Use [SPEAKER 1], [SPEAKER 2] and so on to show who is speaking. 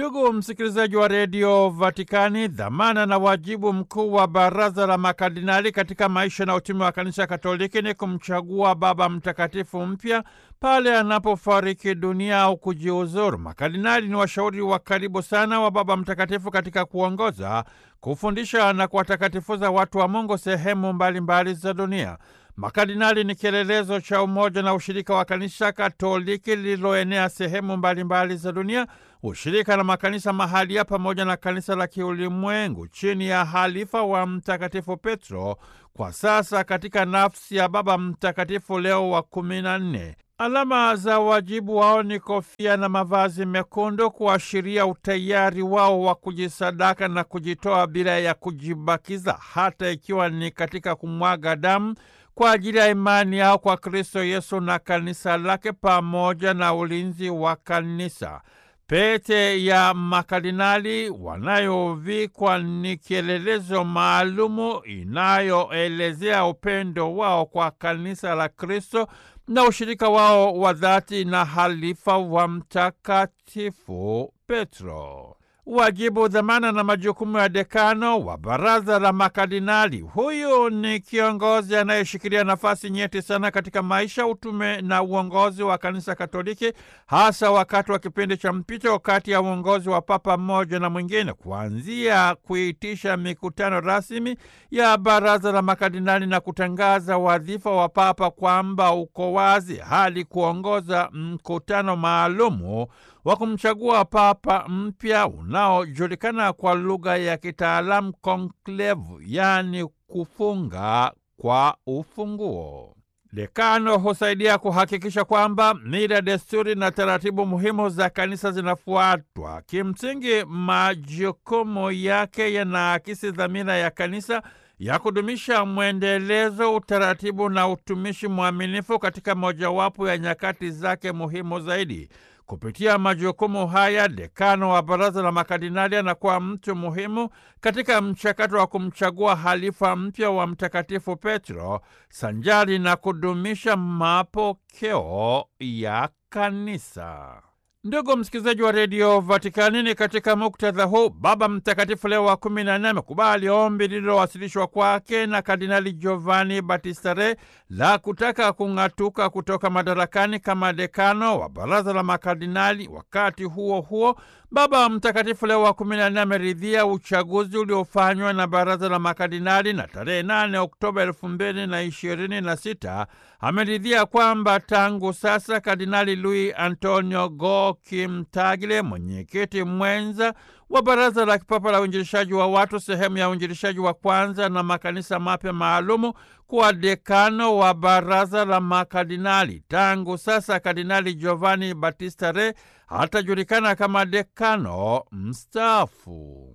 [SPEAKER 1] Ndugu msikilizaji wa redio Vatikani, dhamana na wajibu mkuu wa baraza la makardinali katika maisha na utume wa kanisa Katoliki ni kumchagua Baba Mtakatifu mpya pale anapofariki dunia au kujiuzuru. Makardinali ni washauri wa karibu sana wa Baba Mtakatifu katika kuongoza, kufundisha na kuwatakatifuza watu wa Mungu sehemu mbalimbali mbali za dunia. Makardinali ni kielelezo cha umoja na ushirika wa kanisa Katoliki lililoenea sehemu mbalimbali mbali za dunia, ushirika na makanisa mahalia pamoja na kanisa la kiulimwengu chini ya halifa wa Mtakatifu Petro, kwa sasa katika nafsi ya Baba Mtakatifu Leo wa kumi na nne. Alama za wajibu wao ni kofia na mavazi mekundu kuashiria utayari wao wa kujisadaka na kujitoa bila ya kujibakiza, hata ikiwa ni katika kumwaga damu kwa ajili ya imani yao kwa Kristo Yesu na kanisa lake pamoja na ulinzi wa kanisa. Pete ya makardinali wanayovikwa ni kielelezo maalumu inayoelezea upendo wao kwa kanisa la Kristo na ushirika wao wa dhati na halifa wa Mtakatifu Petro. Wajibu, dhamana na majukumu ya dekano wa baraza la makardinali. Huyu ni kiongozi anayeshikilia nafasi nyeti sana katika maisha, utume na uongozi wa kanisa Katoliki, hasa wakati wa kipindi cha mpito kati ya uongozi wa papa mmoja na mwingine, kuanzia kuitisha mikutano rasmi ya baraza la makardinali na kutangaza wadhifa wa papa kwamba uko wazi, hadi kuongoza mkutano maalumu wa kumchagua papa mpya unaojulikana kwa lugha ya kitaalamu konklevu, yaani kufunga kwa ufunguo. Dekano husaidia kuhakikisha kwamba mila, desturi na taratibu muhimu za kanisa zinafuatwa. Kimsingi, majukumu yake yanaakisi dhamira ya kanisa ya kudumisha mwendelezo, utaratibu na utumishi mwaminifu katika mojawapo ya nyakati zake muhimu zaidi. Kupitia majukumu haya, dekano wa baraza la makardinali anakuwa mtu muhimu katika mchakato wa kumchagua halifa mpya wa Mtakatifu Petro, sanjari na kudumisha mapokeo ya kanisa. Ndugu msikilizaji wa redio Vatikani, ni katika muktadha huu Baba Mtakatifu Leo wa kumi na nne amekubali ombi lililowasilishwa kwake na Kardinali Giovanni Battista Re la kutaka kung'atuka kutoka madarakani kama dekano wa baraza la makardinali. Wakati huo huo, Baba Mtakatifu Leo wa kumi na nne ameridhia uchaguzi uliofanywa na baraza la makardinali na tarehe 8 Oktoba elfu mbili na ishirini na sita ameridhia kwamba tangu sasa Kardinali Luis Antonio Go Kimtagile, mwenyekiti mwenza wa Baraza la Kipapa la Uinjilishaji wa Watu, sehemu ya uinjilishaji wa kwanza na makanisa mapya maalumu, kuwa dekano wa Baraza la Makardinali. Tangu sasa Kardinali Giovanni Battista Re hatajulikana kama dekano mstaafu.